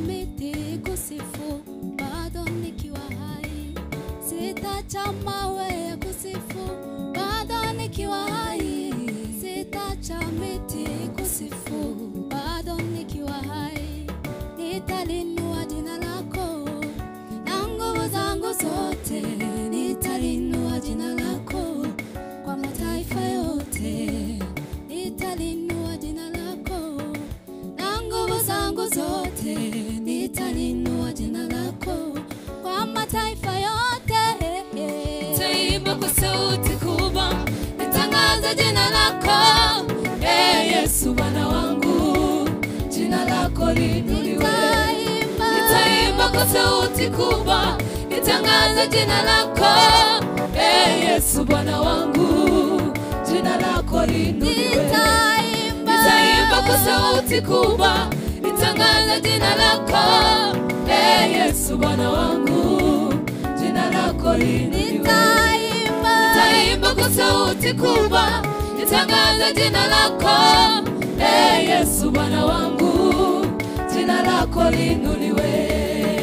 miti kusifu bado nikiwa hai, sitacha mawe ya kusifu bado nikiwa hai, sitacha miti kusifu bado nikiwa hai, nitalinua jina lako na nguvu zangu zote, nitalinua jina lako kwa mataifa yote, nitalinua jina lako na nguvu zangu zote, nitalinua jina lako kwa mataifa yote. Taimba kwa sauti kubwa, nitangaze jina lako, e Yesu Bwana wangu, jina lako liinuliwe. Nitaimba, Nitaimba kwa sauti kubwa, nitangaze jina lako, e Yesu Bwana wangu, jina lako liinuliwe. nitaimba, Nitaimba kwa sauti kubwa, nitangaze jina lako, e Yesu Bwana wangu, jina lako liinuliwe. nitaimba, Nitaimba kwa sauti kubwa, nitangaze jina lako, e Yesu Bwana wangu, jina lako liinuliwe.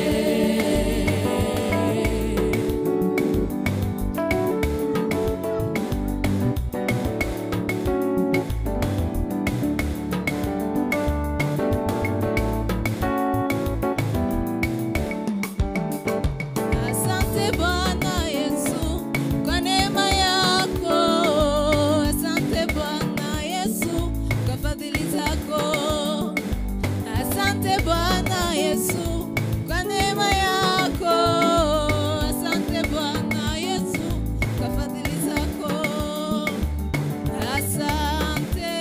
Asante Bwana Yesu kwa neema yako. Asante Bwana Yesu kwa fadhili zako. Asante Bwana Yesu kwa neema yako. Asante Bwana Yesu kwa fadhili zako. Asante,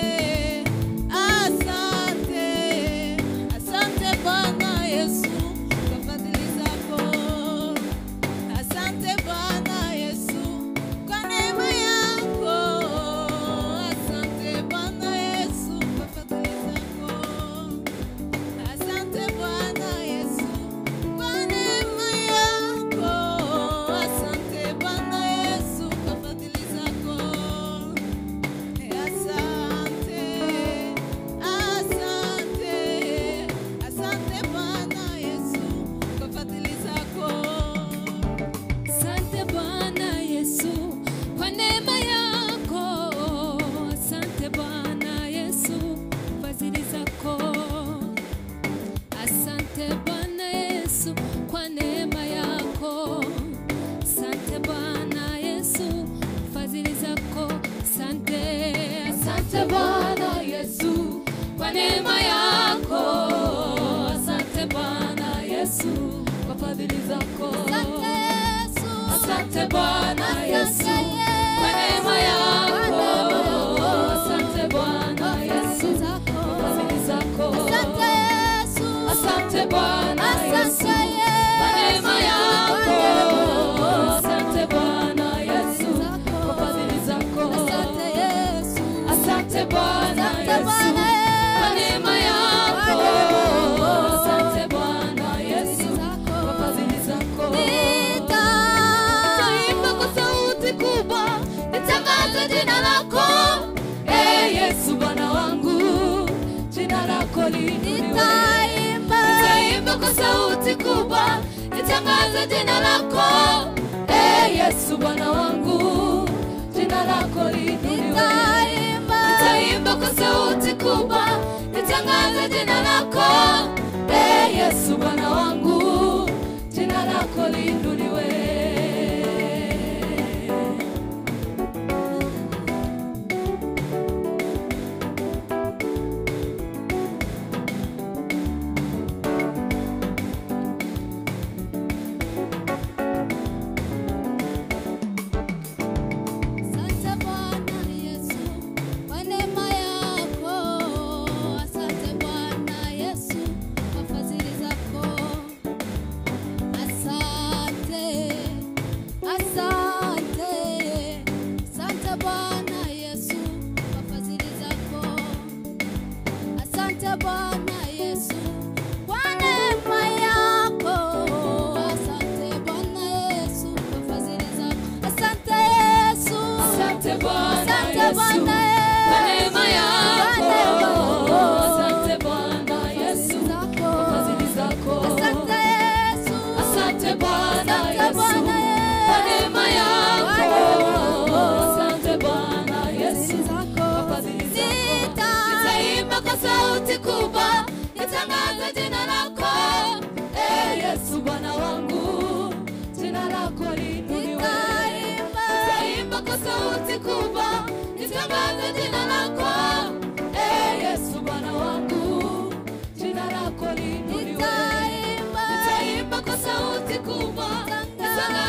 asante, asante Bwana Yesu kwa fadhili zako. Asante Bwana Yesu kwa neema yako. Asante Bwana Yesu kwa fadhili zako. Asante Bwana Yesu kwa neema yako. Asante Bwana Yesu kwa fadhili zako. Asante, asante, asante Bwana Yesu kwa fadhili zako. Asante Bwana Yesu kwa neema yako. Asante Bwana Yesu fadhili zako. Asante Bwana Yesu kwa neema yako. Asante Bwana Yesu fadhili zako. Asante, asante Bwana Yesu kwa neema yako. Asante Bwana Yesu kwa fadhili zako. asante Yesu, Asante Bwana Yesu asante kwa neema yako. Asante Bwana Yesu zako, kwa fadhili zako. asante Yesu, Asante Bwana Yesu asante kwa neema yako. Yesu, Asante Bwana Yesu kwa fadhili zako. asante Yesu, Asante Bwana asante Yesu Bwana kwa Yesu, neema yako. Asante Bwana Yesu kwa fadhili zako. nita Taimba kwa sauti kubwa, nitangaze jina lako. Eh, Yesu Bwana wangu, jina lako liinuliwe. nitaimba, Nitaimba kwa sauti kubwa, nitangaze jina lako. Eh, Yesu Bwana wangu, jina lako liinuliwe. nitaimba, Nitaimba kwa sauti kubwa, nitangaze jina lako. Eh, Yesu Bwana wangu, jina lako liinuliwe. asante Bwana Yesu kwa neema yako, asante Bwana Yesu kwa fadhili zako, asante, asante, asante Bwana Yesu kwa fadhili zako, asante Bwana Yesu kwa neema yako, asante Bwana Yesu kwa fadhili zako, asante Yesu. Asante Bwana Asante Yesu Bwana kwa Yesu. neema yako. Kwa neema yako. Asante Bwana Yesu kwa fadhili zako. sauti kubwa nitangaze jina lako Eh, Yesu Bwana wangu jina lako liinuliwe Nitaimba. nitaimba kwa sauti kubwa nitangaze